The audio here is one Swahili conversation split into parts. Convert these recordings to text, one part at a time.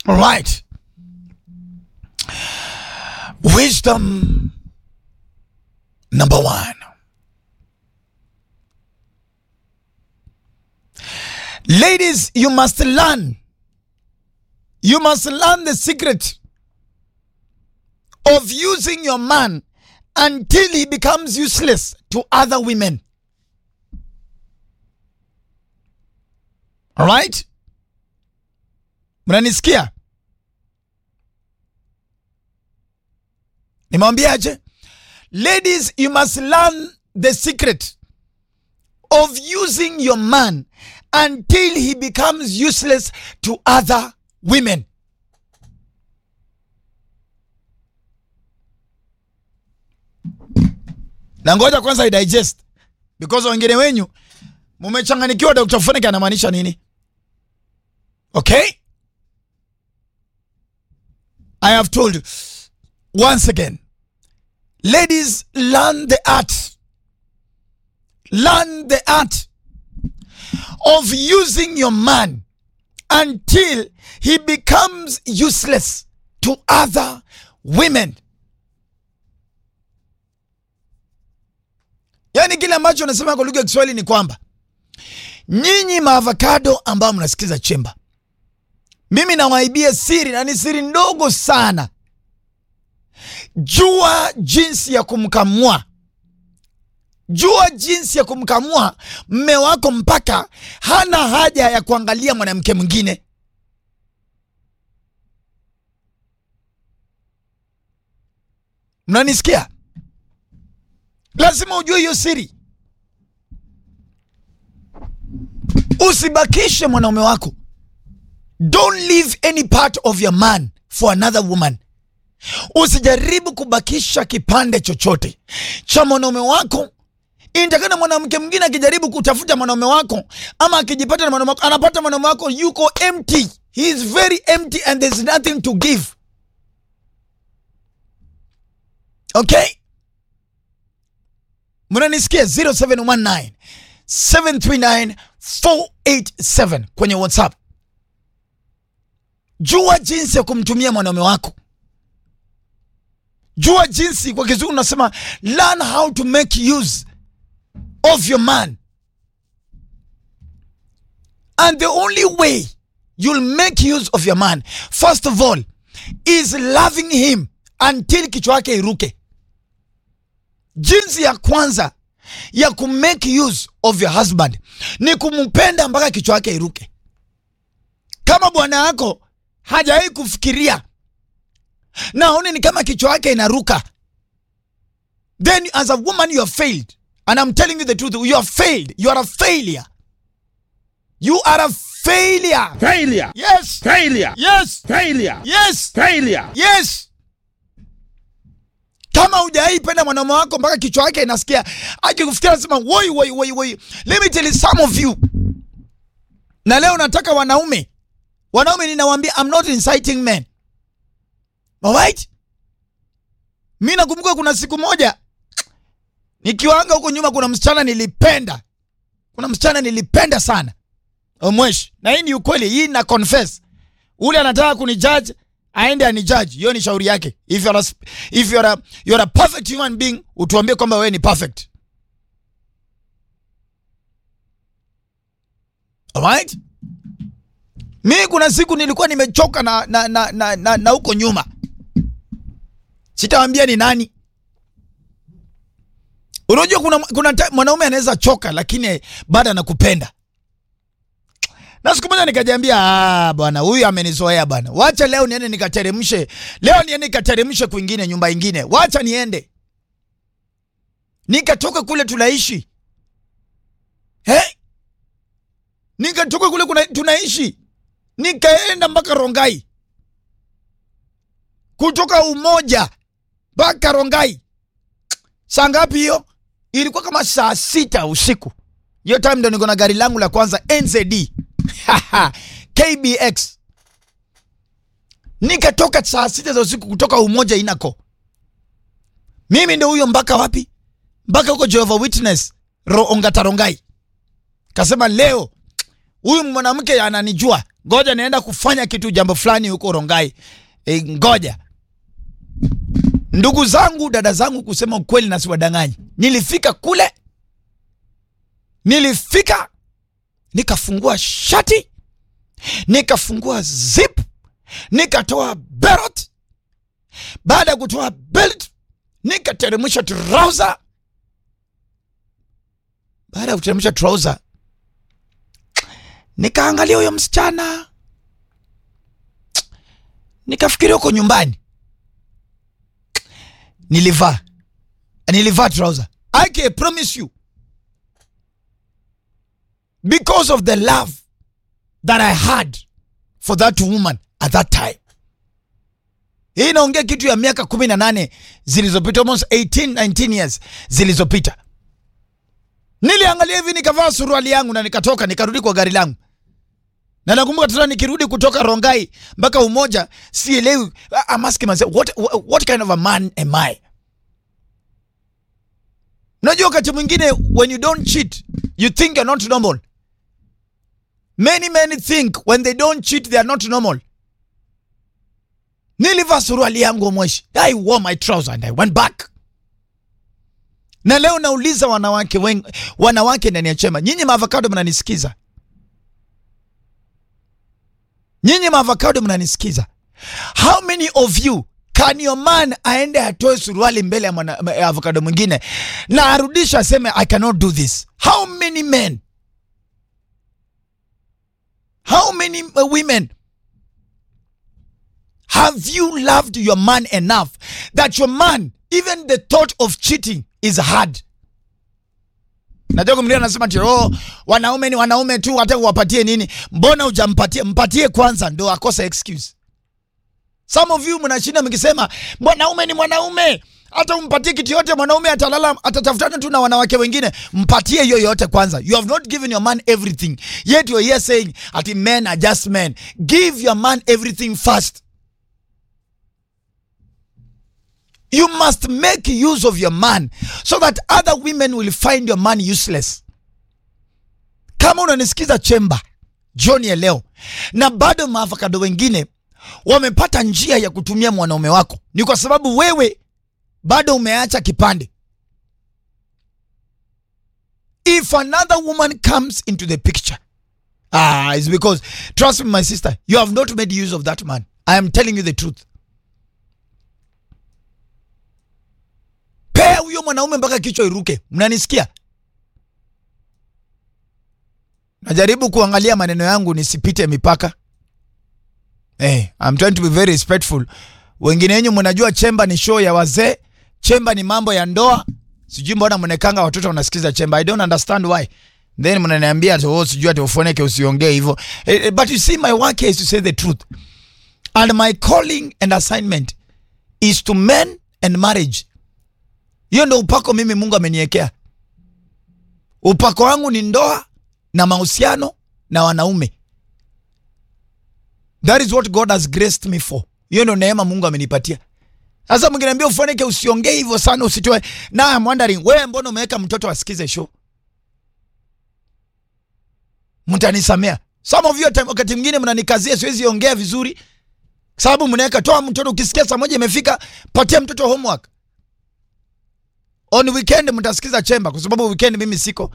All right. Wisdom number one. Ladies, you must learn. You must learn the secret of using your man until he becomes useless to other women. All right? Mnanisikia? Nimwambiaje? Ladies, you must learn the secret of using your man until he becomes useless to other women. Na ngoja kwanza idigest because wengine wenyu mumechanganikiwa Dr. Funike anamaanisha nini? Okay? I have told you once again. Ladies, learn the art. Learn the art of using your man until he becomes useless to other women. Yaani kile ambacho nasema kwa lugha ya Kiswahili ni kwamba nyinyi maavocado ambao mnasikiza chemba, mimi nawaibia siri na ni siri ndogo sana. Jua jinsi ya kumkamua, jua jinsi ya kumkamua mme wako mpaka hana haja ya kuangalia mwanamke mwingine. Mnanisikia? Lazima ujue hiyo siri. Usibakishe mwanaume wako. Don't leave any part of your man for another woman. Usijaribu kubakisha kipande chochote cha mwanaume wako. Inatakana mwanamke mwingine akijaribu kutafuta mwanaume wako ama akijipata na mwanaume wako, anapata mwanaume wako yuko empty. He is very empty and there's nothing to give. Okay? Mnanisikia 0719 739 487 kwenye WhatsApp. Jua jinsi ya kumtumia mwanaume wako. Jua jinsi, kwa kizungu nasema learn how to make use of your man. And the only way you'll make use of your man, first of all, is loving him until kichwa yake iruke. Jinsi ya kwanza ya kumake use of your husband ni kumpenda mpaka kichwa yake iruke. Kama bwana yako hajawahi kufikiria na aone ni kama kichwa yake inaruka, then as a woman you have failed. And I'm telling you the truth, you have failed. You are a failure. You are a failure. Failure. Yes. Failure. Yes. Failure. Yes. Failure. Yes. Kama hujawahi penda mwanaume wako mpaka kichwa yake inasikia akikufikia anasema woi woi woi woi. Let me tell you some of you. Na leo nataka wanaume. Wanaume ninawaambia I'm not inciting men. Alright? Mimi nakumbuka kuna siku moja nikiwaanga huko nyuma kuna msichana nilipenda. Kuna msichana nilipenda sana. Omweshi. Na hii ni ukweli, hii na confess. Ule anataka kunijudge aende anijudge, hiyo ni shauri yake. If you're a, if you're a, you're a perfect human being, utuambie kwamba wewe ni perfect. Alright? Mi kuna siku nilikuwa nimechoka na na na na, na, na huko nyuma. Sitawambia ni nani. Unajua kuna, kuna ta- mwanaume anaweza choka lakini bado anakupenda. Na siku moja nikajiambia, ah, bwana huyu amenizoea bwana, wacha leo niende nikateremshe, leo niende nikateremshe kwingine, nyumba ingine, wacha niende. Nikatoka kule tunaishi eh? Nikatoka kule kuna, tunaishi nikaenda mpaka Rongai, kutoka Umoja mpaka Rongai. Saa ngapi hiyo? Ilikuwa kama saa sita usiku. Hiyo time ndo niko na gari langu la kwanza NZD KBX. Nikatoka saa sita za usiku kutoka Umoja Inako. Mimi ndo huyo mpaka wapi? Mpaka huko Jehovah Witness Ro, Ongata Rongai. Kasema leo huyu mwanamke ananijua, ngoja naenda kufanya kitu jambo fulani huko Rongai. E, ngoja ndugu zangu, dada zangu, kusema ukweli na siwadanganyi, nilifika kule, nilifika nikafungua shati, nikafungua zip, nikatoa belt. Baada ya kutoa belt, nikateremsha trouser. Baada ya kuteremsha trouser, nikaangalia huyo msichana, nikafikiria huko nyumbani nilivaa nilivaa trouser. I can promise you because of the love that I had for that woman at that time. Hii inaongea kitu ya miaka kumi na nane zilizopita, almost 18 19 years zilizopita. Niliangalia hivi nikavaa suruali yangu na nikatoka nikarudi kwa gari langu, na nakumbuka tena nikirudi kutoka Rongai mpaka Umoja, sielewi. I'm asking myself what, what, what kind of a man am I? Unajua, wakati mwingine when you don't cheat you think you're not normal. Many many think when they don't cheat they are not normal. Nilivaa suruali yangu mweshi, I wore my trouser and I went back. Na leo nauliza wanawake wengi, wanawake ndani ya chema, nyinyi maavocado mnanisikiza? Nyinyi maavocado mnanisikiza? How many of you can your man aende atoe suruali mbele ya mwana- ya avocado mwingine na arudisha aseme I cannot do this? How many men? How many uh, women have you loved your man enough that your man even the thought of cheating is hard? Najua kumlia anasema ati oh, wanaume ni wanaume tu, hata uwapatie nini? Mbona hujampatie? Mpatie kwanza ndo akosa excuse. Some of you mnashinda mkisema mwanaume ni mwanaume, hata umpatie kitu yote mwanaume atalala, atatafutana tu na wanawake wengine. Mpatie hiyo yote kwanza. You have not given your man everything yet you are here saying ati men are just men. Give your man everything first. You must make use of your man so that other women will find your man useless. Kama unanisikiza chemba jioni ya leo na bado maavocado wengine wamepata njia ya kutumia mwanaume wako, ni kwa sababu wewe bado umeacha kipande. If another woman comes into the picture, ah, it's because trust me, my sister, you have not made use of that man. I am telling you the truth. Pea huyo mwanaume mpaka kichwa iruke. Mnanisikia? Najaribu kuangalia maneno yangu nisipite mipaka. Eh, I'm trying to be very respectful. Wengine wenyu mnajua chemba ni show ya wazee, chemba ni mambo ya ndoa. Sijui mbona mnekanga watoto wanasikiza chemba. I don't understand why. Then mnaniambia ati oh, sijui ati ufoneke usiongee hivyo. Eh, eh, but you see my work here is to say the truth. And my calling and assignment is to men and marriage. Hiyo ndo upako mimi Mungu ameniwekea. Upako wangu ni ndoa na mahusiano na wanaume. That is what God has graced me for. Hiyo ndo neema Mungu amenipatia. Sasa mngeniambia ufanike usiongee hivyo sana usitoe. Na I'm wondering wewe mbona umeweka mtoto asikize show? Mtanisamea. Some of you time, wakati mwingine mnanikazia siwezi ongea vizuri. Sababu mnaweka toa mtoto ukisikia saa moja imefika patia mtoto homework. On weekend mtasikiza chemba kwa sababu weekend mimi siko.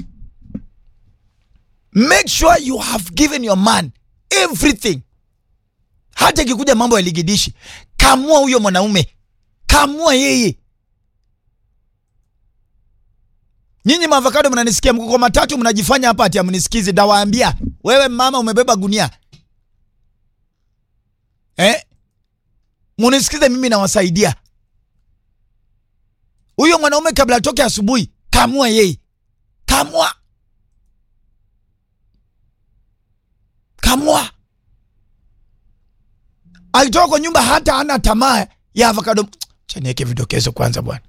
Make sure you have given your man everything. Hata ikikuja mambo ya ligidishi, kamua huyo mwanaume, kamua yeye. Nyinyi maavocado mnanisikia, mko kwa matatu mnajifanya hapa ati amnisikizi. Dawaambia wewe mama umebeba gunia eh? Munisikize mimi, nawasaidia huyo mwanaume kabla atoke asubuhi, kamua yeye, kamua kamua. Alitoka kwa nyumba hata ana tamaa ya avocado. Cha niweke vidokezo kwanza bwana.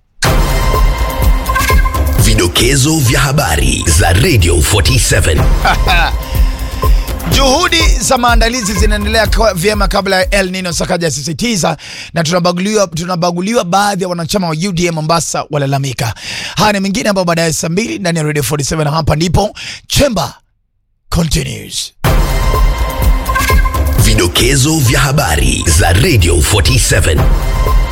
Vidokezo vya habari za Radio 47. Juhudi za maandalizi zinaendelea kwa- vyema kabla ya El Nino, Sakaja asisitiza, na tunabaguliwa, tunabaguliwa. Baadhi ya wanachama wa UDA Mombasa walalamika. Haya ni mengine ambayo baadaye saa mbili ndani ya Radio 47 hapa ndipo Chamber continues. Vidokezo vya habari za Radio 47.